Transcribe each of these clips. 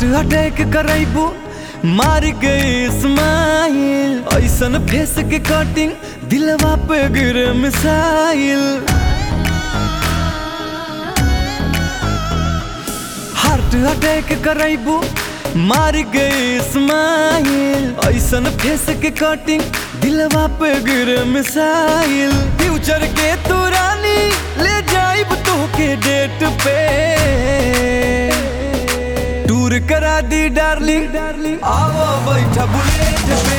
heart attack करैबू मार गई स्माइल ऐसन फेस के कटिंग दिलवा पे गिरे मिसाइल हार्ट अटैक करैबू मार गई स्माइल ऐसन फेस के कटिंग दिलवा पे गिरे मिसाइल फ्यूचर के तू रानी ले जाइब तो के डेट पे टूर करा दी डार्लिंग डार्लिंग आओ बैठा बुलेट पे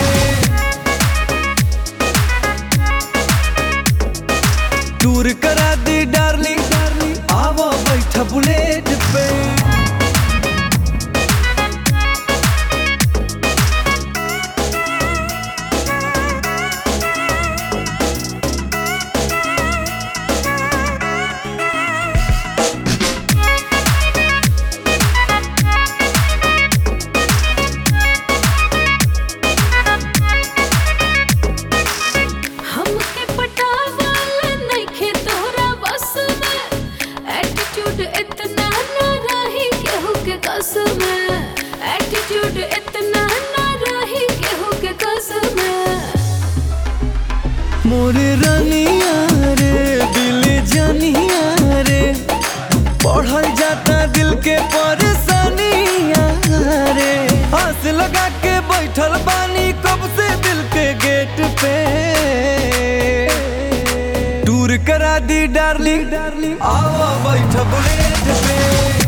टूर करा दी डार्लिंग डार्लिंग आओ बैठा बुलेट पे हमके पटावाला नइखे तोहरा बस में एटीट्यूड इतना ना रही केहू के कस में एटीट्यूड इतना ना रही केहू के कस में मोरे रानिया रे दिल जानिया रे पढ़ल जाता दिल के परेशानिया रे हंस लगा के बैठल बानी कब से दिल के गेट पे टूर करा दी डार्लिंग डार्लिंग आओ बैठ बुलेट पे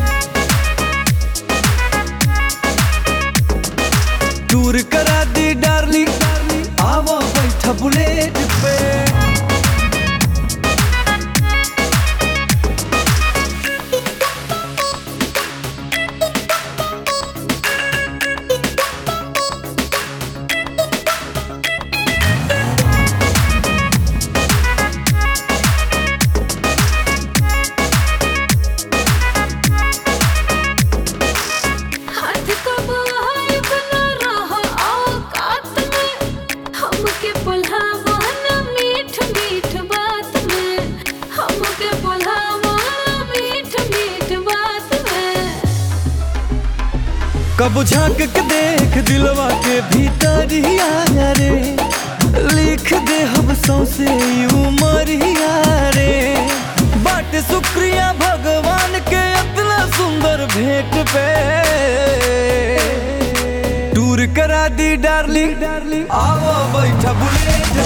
टूर करा दी डार्लिंग डार्लिंग आओ बैठ बुलेट पे हाथ कब हाय बना रहा औकात में हमके बुलावा ना मीठ मीठ बात में हमके बुलावा ना मीठ मीठ बात में कब झांक के देख दिलवा के भीतर ही आया रे लिख दे हम सौसे उमरिया रे बट शुक्रिया भगवान के इतना सुंदर भेंट पे टूर करा दी डार्लिंग डार्लिंग आओ बैठा बुलेट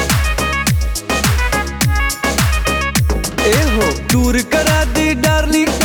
पे ए हो टूर करा दी डार्लिंग